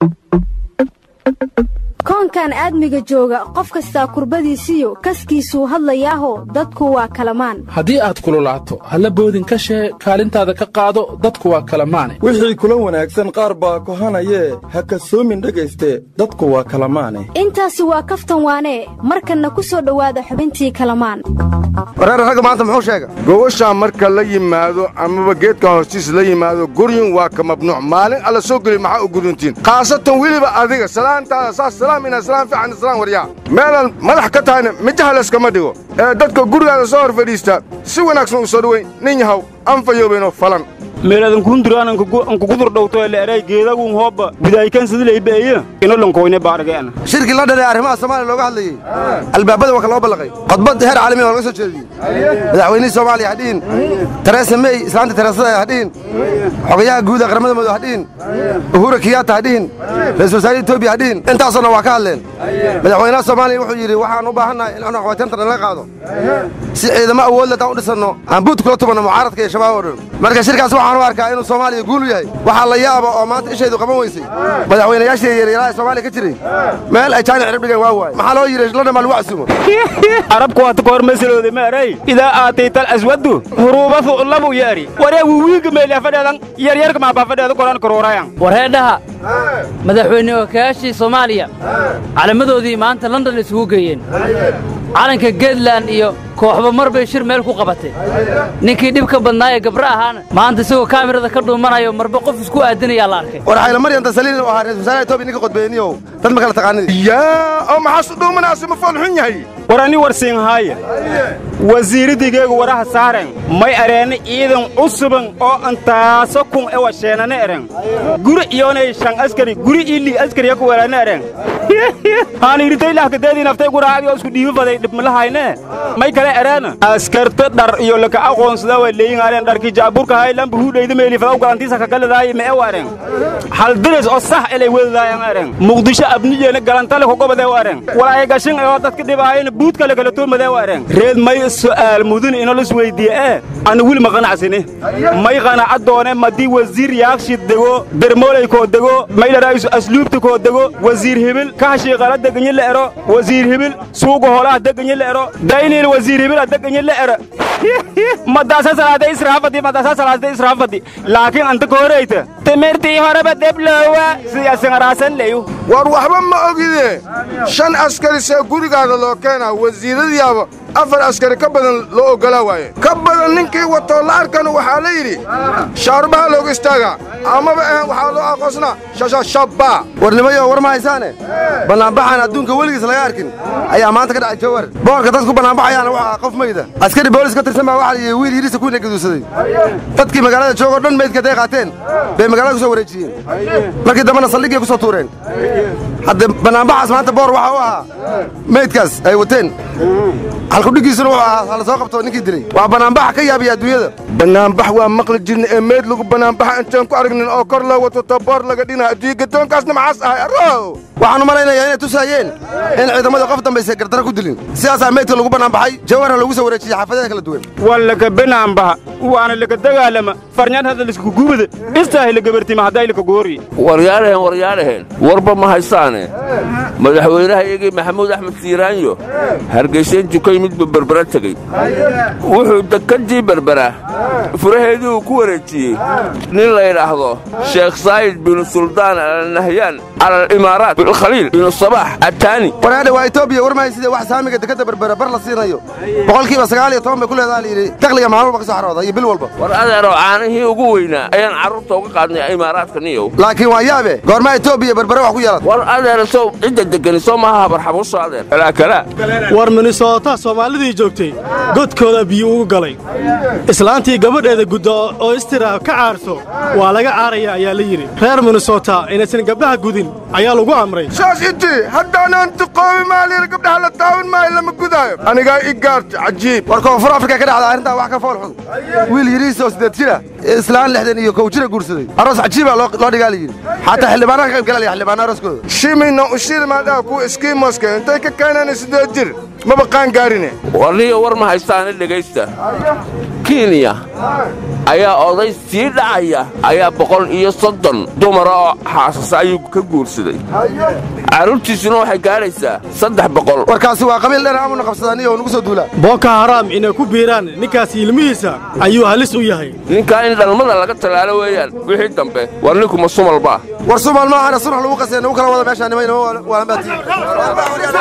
koonkan aadmiga jooga qof kastaa kurbadiisiyo kaskiisuu hadlayaaho dadku waa kalamaan haddii aad kululaato halla boodin ka shee kaalintaada ka qaado dadku waa kalamaane wixii kula wanaagsan qaar baa kohanayee ha kasoomin dhegayste dadku waa kalamaane intaasi waa kaftan waanee markanna ku soo dhowaada xubintii kalamaan wareer ragga maanta muxuu sheega gowashaa marka la yimaado amaba geedka hoostiis la yimaado guryin waa ka mamnuuc maalin alla soo geli maxaa u guduntiin khaasatan weliba adiga salaantaada saas salaam ina salaam fiican islaan waryaa meelaan madax ka tahayna mijaha layskama dhigo ee dadka gurigaada soo hor fadhiista si wanaagsan u soo dhoweyn nin yahow anfayoobaynoo falan meeladan kunduran ankukudur dhowto leeray geedagun hooba budaykan sidileybeeye inolankoyne baargeena shirkii la dhalay arrimaha soomaaliya looga hadlayey albaabada waa ka loo ballaqay khudbad heer caalamiya oo laga soo jeediyey madaxweynihii soomaaliya hadhihin teresa mey islaanta teresada hadhihin xogayaha guuda qaramada mudug hadhihin uhura kiyaata hadhihin ra-isul wasaare etoobiya hadhihin intaasoo dhan waa ka hadleen madaxweynaha soomaaliya wuxuu yidhi waxaan u baahannahay in cunaqabateynta nalaga qaado si ciidamo awoodle taan u dhisanno aan buut kula tumanno mucaaradka iyo shabaab oo dhan marka shirkaas waxaan u arkaa inuu soomaaliya guul u yahay waxaa la yaaba oo maanta ishaydu qaban weysay madaxweynayaashii yaryaraha soomaaliya ka jiray meel ay jaani cirib dhigeen waa waaye maxaa loo yidhi lana maa lagu casuumo arabku waata kahor masalooda maaray idaa aataytal aswadu huruuba fu'labu yaari waree wiwiiga meeliya fadheedan yaryarka maabaa fadheeda koran karoorayan warheedhaha madaxweyne wakayaashii soomaaliya calamadoodii maanta london isugu geeyeen calanka geedland iyo kooxba mar bay shir meel ku qabatay ninkii dhibka badnaa ee gabra ahaana maanta isagoo kaamirada ka dhuumanayo marba qof isku aadinayaa la arkay war xayla maryan tasaliin oo ahaa ra-isul wasaaraha etoobiya ninka qodbeeniyow dad ma kala taqaanidi yaa oo maxaasu dhuumanaasi ma fool xun yahay war ani warsiinhaaya wasiiridigeygu waraha saaren may areena ciidan cusuban oo antaaso kun ewa sheenane eren guri iyoonay shan askari guri ili askariya ku welaane eren haaniiritaylaxkadeedii naftay guraacadii oo isku dhiibi faday dhibmalahayne may kale ereena askarta dhar iyo laka aqoonsada waa leeyingaaren dharkii jaaburka hay lamba huudhayda meeli fadaw galantiisa kagaladaay me ewa eren haldiris oo sax elay wedadaayan eren muqdisho abniyeena galantale kogobadee wa eren walaaya gashin oo dadka dhibaayana buud kale kala tuurmadee wa eren reed may su'aal mudun ino lis weydiiye ee ana wili ma qanacsine may qanaca doone madii wasiir yaakshi dego dermooley koo dego may dharaayisu asluubta koo dego wasiir hibil kahashii qala deganyi la ero wasiir hibil suuga holaha deganyi la ero dayniil wasiir hibil a deganyi la ero madaasa salaada israafadi madaasa salaada israafadi laakiin anta ka horeyta timirtii horeba debloowa siyasangaraasan leyu war waxba ma ogide shan askari see gurigaada loo keenaa wasiiradiyaaba afar askari ka badan loo oggolaa waaye ka badan ninkii watoo la arkana waxaa la yidhi shaarbaha loogu istaagaa amaba ahan waxaa loo aqoonsnaa shashashabba warnimayo war ma haysaane bannaanbaxaan adduunka weligiis laga arkin ayaa maanta ka dhacay jawar boorka dadku bannaanbaxayaana waxaa qof mayda askari boolis ka tirsan baa waxaa layidhi wiil yidhisa kuwina gaduusaday dadkii magaalada joogoo dhan meydka haday qaateen bay magaalada ku soo wareejiyeen markii dambena saldhiggay ku soo tuureen hadda bannaanbaxaas maanta boor waxaa u ahaa meydkaas ay wateen halkudhigiisuna wuxuu ahaa hala soo qabto ninkii dilay waa bannaanbaxa ka yaabiya adduunyada bannaanbax waa maqli jirna ee meyd lagu bannaanbaxa intaan ku aragnin oo kor loo wato taboor laga dhina adduunya gadoonkaasna maxaas ahay arrow waxaan u malaynayaa inay tusaayeen in ciidamada qof dambaysa gardaro ku dilin sidaasaa meydka lagu bannaanbaxay jawarha lagu soo wareejiyey xaafadaha kala duwan waa laka banaanbaha waana laka dagaalama farnyaan hadda lisku gubada dhistaahi la gabartima hadday laka goori waryaadhaheen waryaadhaheen warba ma haysaane madaxweynaha iyagii maxamuud axmed siiraanyo hargayseen jukay midba berbera tegey wuxuu dekadii berbera furaheedii uu ku wareejiyey nin la yidhaahdo sheekh saayid binu suldaan alnahyaan cala alimaaraat bilkhaliil binu sabax attaani waraadha waa etoobiya war mahayside wax saamiga dekadda berbera bar la siinayo boqolkiiba sagaal iyo toban bay ku leedaha layidhi dakhliga maalin walba ka soo xarooda iyo bil walba war adeeroo caanihii ugu weynaa ayaan carruurta uga qaadnay imaaraadka niyow laakiin waa yaabe goormaa etoobiya berbere wax ku yeelan war adeer sow cidda degani soo maaha habarxabuusho adeer alaakala war minnesota soomaalidii joogtay godkooda biyo ugu galay islaantii gabadheeda gudda oo istira ka caarto waa laga caaraya ayaa la yidhi reer minnesota inaysan gabdhaha gudin ayaa lagu amray saas intii haddaanaan duqoobi maalir gabdhaha la taawan maayo lama gudaayo anigaa i gaarta cajiib war koonfur afrika ka dhacda arrintaa wax ka fool xun wiil yidhiisa oo siddeed jira islaan lixdan iyo kow jira guursaday aroos cajiibaa loo dhigaa la yidhi xataa xildhibaanaha ka qayb galaya xildhibaana arooskooda shimina ushilmaadhaa kuwa iskiimoska intay ka keenaan siddeed jir maba qaan gaarine warniyo war ma haystaane dhegaysta kenya ayaa oday sii dhacaya ayaa boqol iyo soddon dumara oo xaasasa ayuu ka guursaday carruurtiisuna waxay gaadhaysaa saddex boqol warkaasi waa qabiil dheer amuna qabsadaniyo oo nagu soo duulaa booko haraam inay ku biiraan ninkaas ilmihiisa ayuu halis u yahay ninkaa in dhalmada laga tallaalo weeyaan wixii dambe war ninkuma sumalbaa war sumal maahana sunax lagu qasay nagu kala wada meeshaan nima inama waalanbaati